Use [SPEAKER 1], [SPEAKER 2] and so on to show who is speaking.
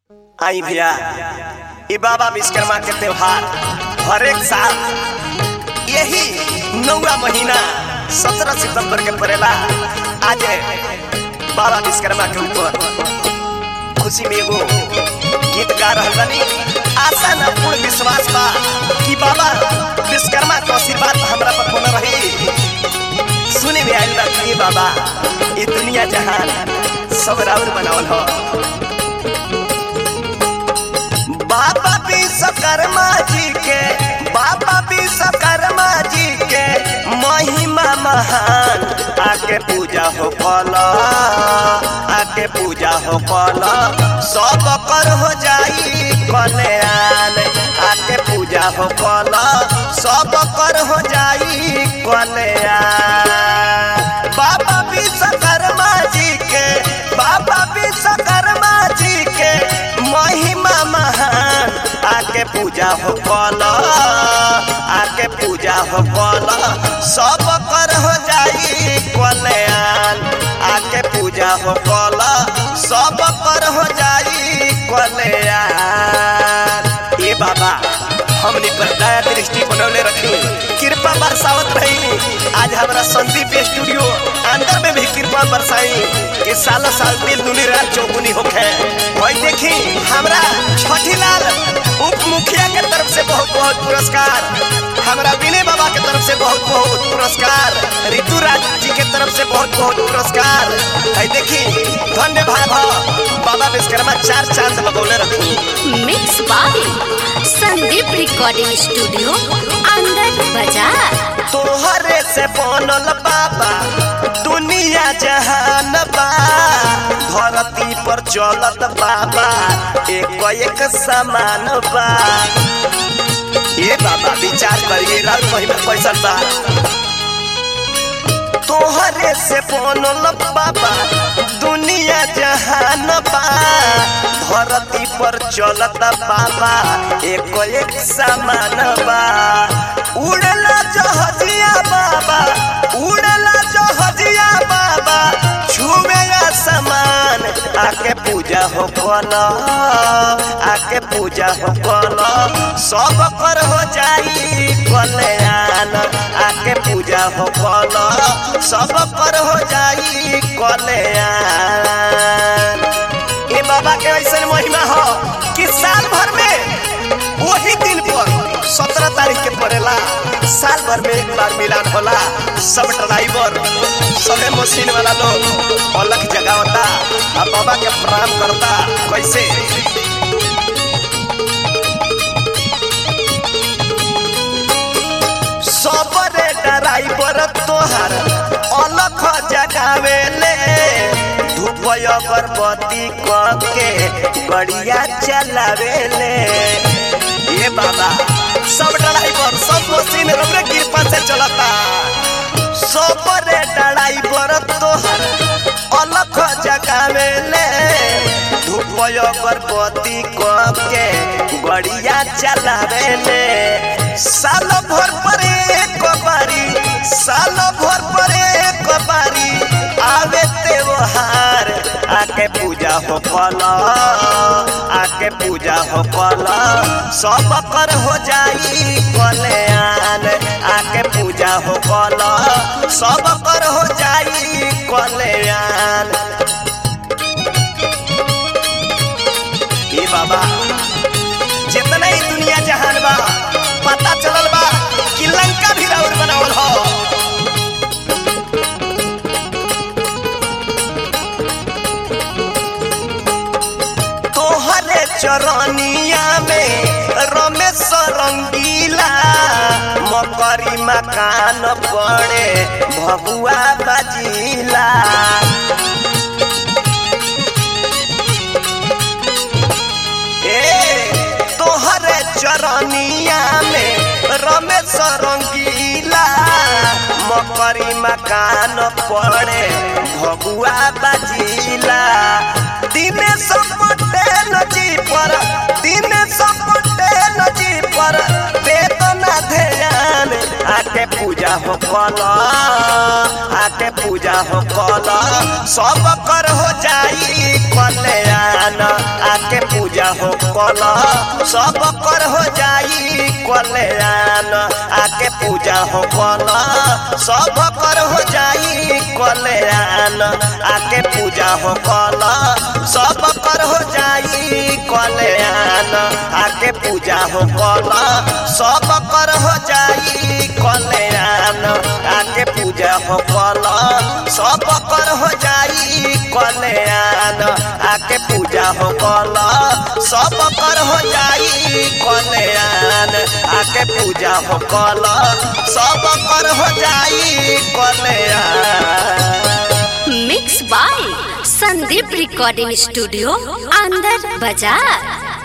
[SPEAKER 1] आई भैया ई बाबा विश्वकर्मा के त्योहार हर एक साल यही नौवा महीना सत्रह सितंबर के पड़ेला आज बाबा विश्वकर्मा के ऊपर खुशी में एगो गीत गा रहल बानी आशा न पूर्ण विश्वास बा कि बाबा विश्वकर्मा के आशीर्वाद हमरा पर होना रही सुने में आइल बा कि बाबा ये दुनिया जहान सब राउर बनावल हो बाबा विश्वकर्मा जी के बाबा विश्वकर्मा जी के महिमा महान आके पूजा हो कल आके पूजा हो कल सब कर हो जाई कल्याण आके पूजा हो कल सब कर हो जाई कल्याण बाबा विश्वकर्मा जी के बाबा विश्वकर्मा जी के महिमा महान आके पूजा हो कल आके पूजा हो कल सब कर हो जाई कल्याण आके पूजा हो कल सब कर हो जाई कल्याण ए बाबा हमने पर दया दृष्टि बनौले रखी कृपा बरसावत रही आज हमारा संदीप स्टूडियो अंदर में भी कृपा बरसाई कि साल साल दिल दुनी रात चौगुनी होखे वही देखी हमरा छठी लाल उप मुखिया के तरफ से बहुत बहुत पुरस्कार हमरा विनय बाबा के तरफ से बहुत बहुत पुरस्कार ऋतु राज जी के तरफ से बहुत बहुत पुरस्कार है देखी धन्य भाव बाबा विश्वकर्मा चार चांद लगौले रखी
[SPEAKER 2] mix by Sandeep recording studio अंदर बाजार
[SPEAKER 1] तोहरे से बनल बाबा दुनिया जहान बा धरती पर चलत बाबा एक एक समान बा ये बाबा विचार करिए रात महीना पैसा बा तोहरे से बनल बाबा दुनिया जहान बा धरती पर चलत बाबा एक एक समान बा उड़ला जहजिया बाबा उड़ला जहजिया बाबा छुवे समान आके पूजा हो कल आके पूजा हो कल सब कर हो जाई कल्याण आके पूजा हो कल सब कर हो जाई कल्याण ये बाबा के ऐसा महिमा हो कि साल भर में वही दिन पर सत्रह तारीख के पड़ेला साल भर में एक बार मिलान होला सब ड्राइवर सबे मशीन वाला लोग अलग जगावता आ बाबा के प्रणाम करता कैसे सबरे ड्राइवर तोहार अलग जगावेले धूप अगरबत्ती के गड़िया चलावेले ये बाबा सब ड्राइवर सब मशीन रबरे कृपा से चलता सब रे ड्राइवर तोहर अलग जगावेले धूप अगरबत्ती के गड़िया चलावेले साल भर पर एक बारी साल भर पर एक बारी आवे त्योहार आके पूजा हो कल आके पूजा हो कल सब कर हो जाई कल्याण आके पूजा हो कल सब कर हो जाई कल्याण ए बाबा जितना ही दुनिया जहान बा पता चलल बा कि लंका भी राउर बनावल हो तोहरे चरनिया में रमेश रंगीला मकरी मकान पड़े भगुआ बजीला ए तोहरे चरनिया में रमेश रंगीला मकरी मकान पड़े भगुआ बजीला दिनेश पटेल जी पर दिनेश पटेल जी पर वेदना ध्यान आके पूजा हो कल आके पूजा हो कल सब कर हो जाई कल्याण आके पूजा कल सब कर हो जाई कल्याण आके पूजा हो कल सब कर हो जाई कल्याण आके पूजा हो कल सब कर हो जाई कल्याण आके पूजा हो कल सब कर हो जाई कल्याण आके पूजा हो कल सब कर हो जाई कल्याण आके पूजा हो कल सब कर हो जाई कल्याण आके पूजा हो कल सब कर हो जाई कल्याण
[SPEAKER 2] mix by Sandeep recording studio अंदर बाजार